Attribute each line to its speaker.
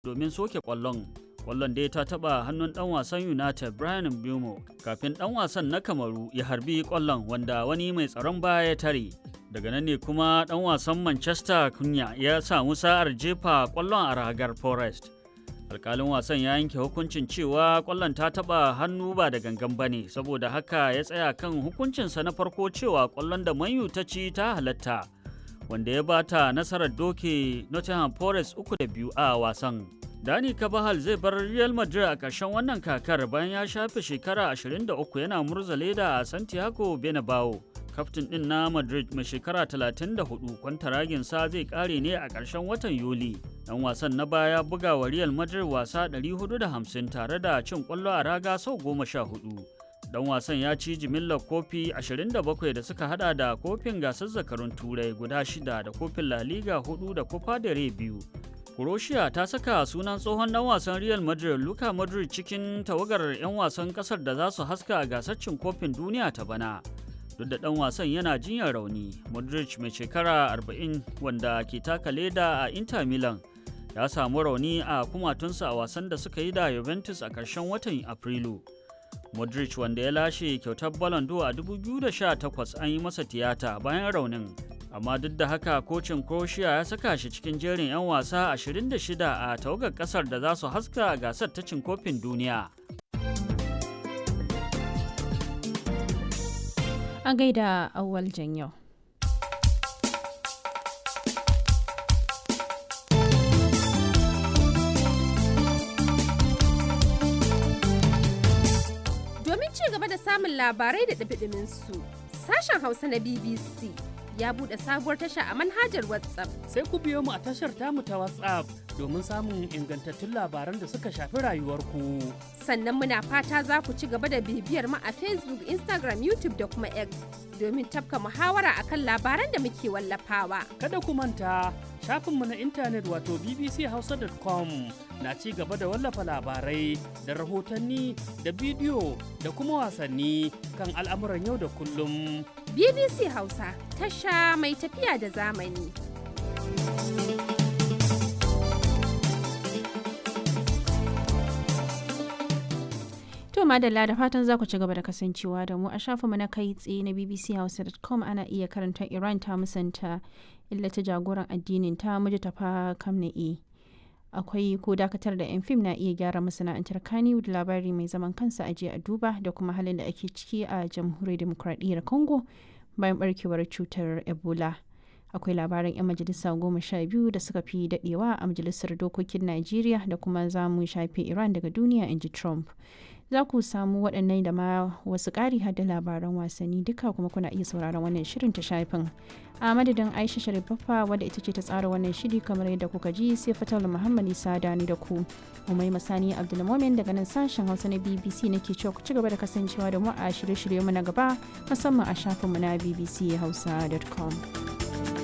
Speaker 1: domin soke ƙwallon. Ƙwallon dai ta taɓa hannun ɗan wasan United Brian Mbeumo kafin ɗan wasan na Kamaru ya harbi ƙwallon wanda wani mai tsaron baya ya tare. Daga nan ne kuma ɗan wasan Manchester Kunya ya samu sa'ar jefa ƙwallon a ragar Forest. alkalin wasan ya yanke hukuncin cewa kwallon ta taba hannu ba da gangan bane saboda haka ya tsaya kan hukuncinsa na farko cewa kwallon da manyu ta ci ta halatta wanda ya bata nasarar doke nottingham forest uku da biyu a wasan dani kabahal zai bar real madrid a ƙarshen wannan kakar bayan ya shafe shekara 23 yana murza leda a santiago bernabeu kaftin din na madrid mai shekara 34 kwantaraginsa zai kare ne a ƙarshen watan yuli dan wasan na baya buga wa real madrid wasa 450 tare da cin kwallo a raga sau 14 dan wasan ya ci jimillar kofi 27 da suka hada da kofin gasar zakarun turai guda shida da kofin la liga 4 da copa del rey biyu Croatia ta saka sunan tsohon dan wasan Real Madrid Luka Modric cikin tawagar 'yan wasan kasar da za su haska a gasar cin kofin duniya ta bana. duk da ɗan wasan yana jinyar rauni modric mai shekara 40 wanda ke taka leda a inter milan ya samu rauni a kumatunsa a wasan da suka yi da juventus a ƙarshen watan afrilu modric wanda ya lashe kyautar ballon d'or a 2018 an yi masa tiyata bayan raunin amma duk da haka kocin croatia ya saka shi cikin jerin 'yan wasa 26 a tawagar kasar da za su haska a gasar ta cin kofin duniya
Speaker 2: a gaida awwal yau.
Speaker 3: Domin ci gaba da samun labarai da ɗabiɗimin su, sashen Hausa na BBC ya buɗe sabuwar tasha a manhajar WhatsApp.
Speaker 4: Sai ku biyo mu a tashar tamu ta WhatsApp domin samun ingantattun labaran da suka shafi rayuwarku.
Speaker 3: Sannan muna fata za ku ci gaba da bibiyar mu a Facebook, Instagram, YouTube da kuma X domin tafka muhawara akan labaran da muke wallafawa.
Speaker 4: Kada ku manta shafinmu na intanet wato bbchausa.com na ci gaba da wallafa labarai da rahotanni da bidiyo da kuma wasanni kan al'amuran yau da kullum.
Speaker 3: BBC Hausa tasha mai tafiya da zamani.
Speaker 2: To madalla da fatan za ku ci gaba da kasancewa da mu a shafinmu na kai tsaye na bbchausa.com ana iya karanta Iran ta musanta illata jagoran addinin ta mujtafa kamna'i. Akwai ko dakatar da 'yan fim na iya gyara masana'antar Kaniwood labari mai zaman kansa a a duba da kuma halin da ake ciki a jamhuriyar demokradiyyar Congo bayan barkewar cutar Ebola. akwai labaran 'yan majalisa goma sha biyu da suka fi dadewa a majalisar dokokin najeriya da kuma za mu shafe iran daga duniya in ji trump za ku samu waɗannan da ma wasu ƙari da labaran wasanni duka kuma kuna iya sauraron wannan shirin ta shafin a madadin aisha sharifaffa wadda ita ce ta tsara wannan shiri kamar yadda kuka ji sai fatal muhammad isa dani da ku umai masani abdulmomin daga nan sashen hausa na bbc nake cewa ku ci gaba da kasancewa da mu a shirye-shirye mu na gaba musamman a shafinmu na bbchausa.com